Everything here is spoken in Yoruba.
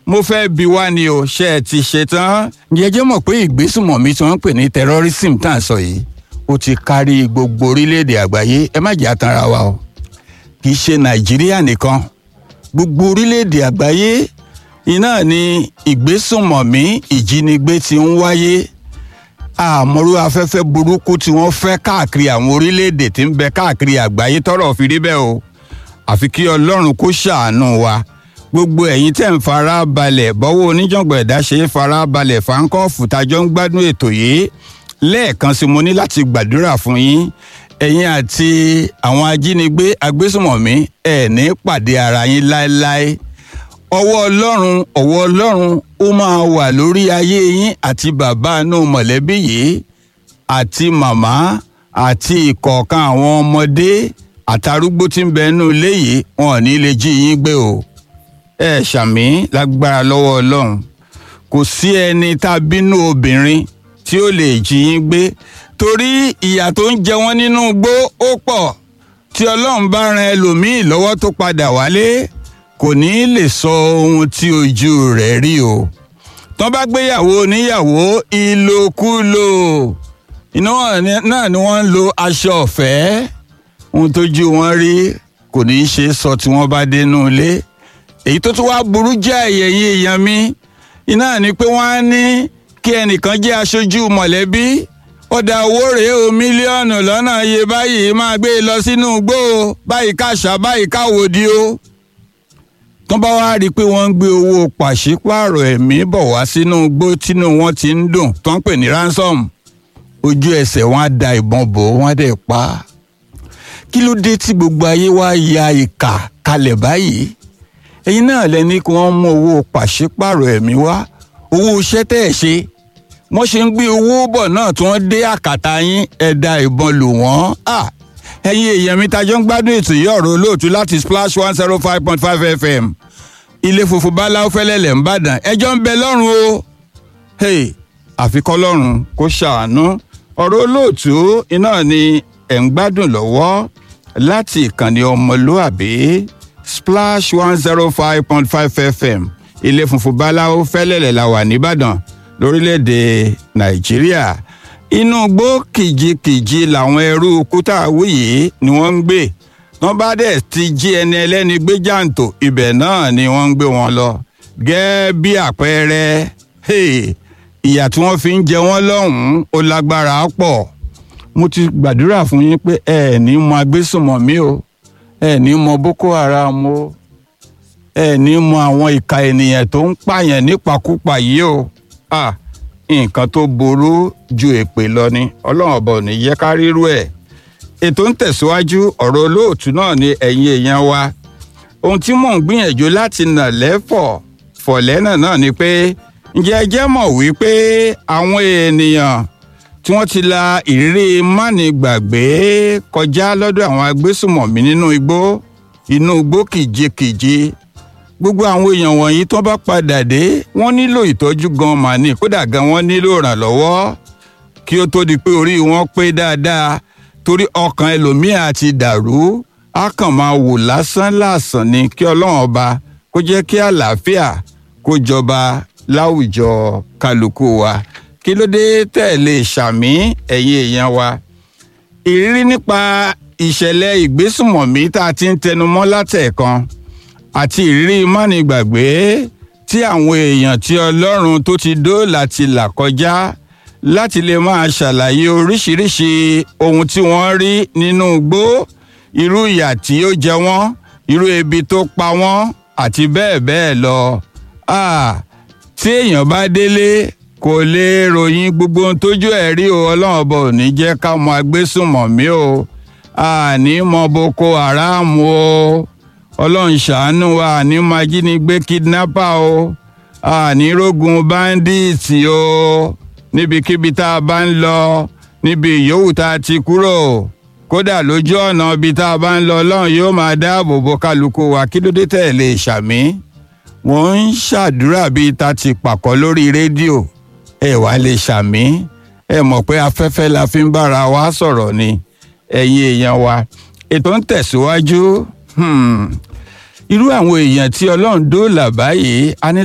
mo fẹ́ bi wá ni o ṣe ẹ ti ṣe tán. jẹjẹ mọ̀ pé ìgbésùmọ̀mí tí wọ́n ń pè ní terrorism tá à ń sọ yìí ó ti kárí gbogbo orílẹ̀-èdè àgbáyé ẹ má jẹ́ àtàrà wa o kì í ṣe nàìjíríà nìkan gbogbo orílẹ̀-èdè àgbáyé iná ni ìgbésùmọ̀mí ìjínigbé ti ń wáyé àmọ́rú afẹ́fẹ́ burúkú tí wọ́n fẹ́ káàkiri àwọn orílẹ̀-èdè tí ń bẹ káàkiri àgbáyé tọ́rọ̀ fi rí bẹ́ẹ̀ o àfi kí ọlọ́run kó ṣàánú wa gbogbo ẹ̀yin tẹ̀ ń fara balẹ̀ bọ́wọ́ oníjàngbọ̀n ẹ̀dá ṣe é fara balẹ̀ fáńkọ́ọ̀fù tájọ́ ń gbádùn ètò yìí lẹ́ẹ̀kan sí mo ní láti gbàdúrà fún yín ẹ̀yin àti àwọn ajínigbé agbésùmọ̀mí ẹ̀ ní pàdé ara yín láéláé ọwọ́ ọlọ́run ọwọ́ ọlọ́run ó máa wà lórí ayé yín àti bàbá inú mọ̀lẹ́bí yìí àti màmá àti ìkọ̀ọ̀kan àwọn ọmọdé àtàrúgbó tí ń bẹ nínú ilé yìí wọn ò ní lè jí yín gbé o ẹ ṣàmì lágbára lọ́wọ́ ọlọ́run kò sí ẹni tá a bínú obìnrin tí ó lè jí yín gbé torí ìyà tó ń jẹ wọ́n nínú igbó ó pọ̀ tí ọlọ́run bá ran ẹlòmíì lọ́wọ́ tó padà wálé kò ní lè sọ ohun tí ojú rẹ̀ rí o tán bá gbéyàwó oníyàwó ìlòkulò iná náà ni wọ́n ń lo aṣọ ọ̀fẹ́ ohun tójú wọn rí kò ní í ṣe sọ tí wọ́n bá dénú ilé èyí tó tún wá burú jẹ́ ẹ̀yẹ̀yìn èèyàn mi iná ni pé wọ́n á ní kí ẹnìkan jẹ́ aṣojú mọ̀lẹ́bí ó da owó rèé o mílíọ̀nù lọ́nà iye báyìí máa gbé e lọ sínú igbó o báyìí káṣá báyìí káwòdì o tán bá wá rí i pé wọ́n ń gbé owó pàṣípààrọ̀ ẹ̀mí bọ̀ wá sínú igbó tínú wọn ti ń dùn tó ń pè ní ransom ojú ẹsẹ̀ wọn á da ìbọn bò wọ́n á dẹ̀ pa á kí ló dé tí gbogbo ayé wá ya ìkà kalẹ̀ báyìí ẹ̀yin náà lẹ́ni kí wọ́n mú owó pàṣípààrọ̀ ẹ̀mí wá owó iṣẹ́ tẹ́ ẹ̀ ṣe wọ́n ṣe ń gbé owó bọ̀ náà tí wọ́n dé àkàtà yín ẹ̀dá ìbọn lù wọ́n ẹ̀yin èèyàn mi tajọ́ ń gbádùn ètò yìí ọ̀rọ̀ olóòtú láti splash one zero five point five fm ilé funfun báláwo fẹ́lẹ́lẹ̀ ń bàdàn ẹjọ́ ń bẹ lọ́rùn o àfikọ́ lọ́rùn kó ṣàánú ọ̀rọ̀ olóòtú iná ni ẹ̀ ń gbádùn lọ́wọ́ láti ìkànnì ọmọlúàbí splash one zero five point five fm ilé funfun báláwo fẹ́lẹ́lẹ̀ la wà nìbàdàn lórílẹ̀‐èdè nàìjíríà inú igbó kìjikìji làwọn ẹrú kútàwí yìí ni wọ́n ń gbé wọ́n bá dẹ̀ ti jí ẹni ẹlẹ́ni gbé jàǹtò ibẹ̀ náà ni wọ́n ń gbé wọn lọ gẹ́gẹ́ bí àpẹẹrẹ ìyà tí wọ́n fi ń jẹ wọ́n lọ́hùn-ún ó lágbára pọ̀ mo ti gbàdúrà fún yín pé ẹ ní mọ agbésùnmọ̀mí o ẹ ní mọ boko haram o ẹ ní mọ àwọn ìka ènìyàn tó ń pààyàn nípakúpa yìí o ah nǹkan tó burú ju èpè lọ ni ọlọ́run ọba ò ní yẹ ká rírú ẹ̀ ètò ń tẹ̀síwájú ọ̀rọ̀ olóòtú náà ni ẹ̀yin èèyàn wa ohun tí mò ń gbìyànjú láti nà lẹ́fọ̀ fọ̀lẹ́nà náà ni pé ǹjẹ́ ẹ jẹ́ mọ̀ wípé àwọn ènìyàn tí wọ́n ti la ìrírí mánigbàgbé kọjá lọ́dọ̀ àwọn agbésùmọ̀mí nínú igbó inú igbó kìjikìji gbogbo àwọn èèyàn wọ̀nyí tó bá padà dé wọ́n nílò ìtọ́jú gan màní kódà gan wọ́n nílò ìrànlọ́wọ́ kí ó tó di pé orí wọn pé dáadáa torí ọkàn ẹlòmíà ti dàrú á kàn máa wò lásán lásán ni kí ọlọ́run ọba kó jẹ́ kí àlàáfíà kó jọba láwùjọ kálukú wa kí ló dé tẹ̀lé ṣàmì ẹ̀yin èèyàn wa ìrírí nípa ìṣẹ̀lẹ̀ ìgbésùmọ̀mí tá a ti ń tẹnumọ́ látẹ̀ẹ̀kan àti ìrírí mánigbàgbé tí àwọn èèyàn tí ọlọ́run tó ti dóòlà ti là kọjá láti lè máa ṣàlàyé oríṣiríṣi ohun tí wọ́n rí nínú igbó irú ìyà tí ó jẹ wọ́n irú ebi tó pa wọ́n àti bẹ́ẹ̀ bẹ́ẹ̀ lọ. tí èèyàn bá délé kò lè ròyìn gbogbo ohun tójú ẹ̀ rí o ọlọ́run ọba ò ní jẹ́ ká mọ agbésùnmọ̀mí o àní mọ boko haram o ọlọ́run ṣàánú wa àní májínigbé kidnapper o àní rógun báńdíìtì o níbikíbi tá a bá ń lọ níbi ìyówù tá a ti kúrò kódà lójú ọ̀nà ibi tá a bá ń lọ ọlọ́run yóò máa dáàbò bo kálukú wa kí ló dé tẹ̀lé ṣàmì wọ́n ń ṣàdúrà bíi ta ti pàkọ́ lórí rédíò ẹ wá lè ṣàmì ẹ mọ̀ pé afẹ́fẹ́ la fi ń bára wa sọ̀rọ̀ ni ẹ̀yin èèyàn wa ètò ń tẹ̀síwájú irú àwọn èèyàn tí ọlọ́run dóòlà báyìí a ní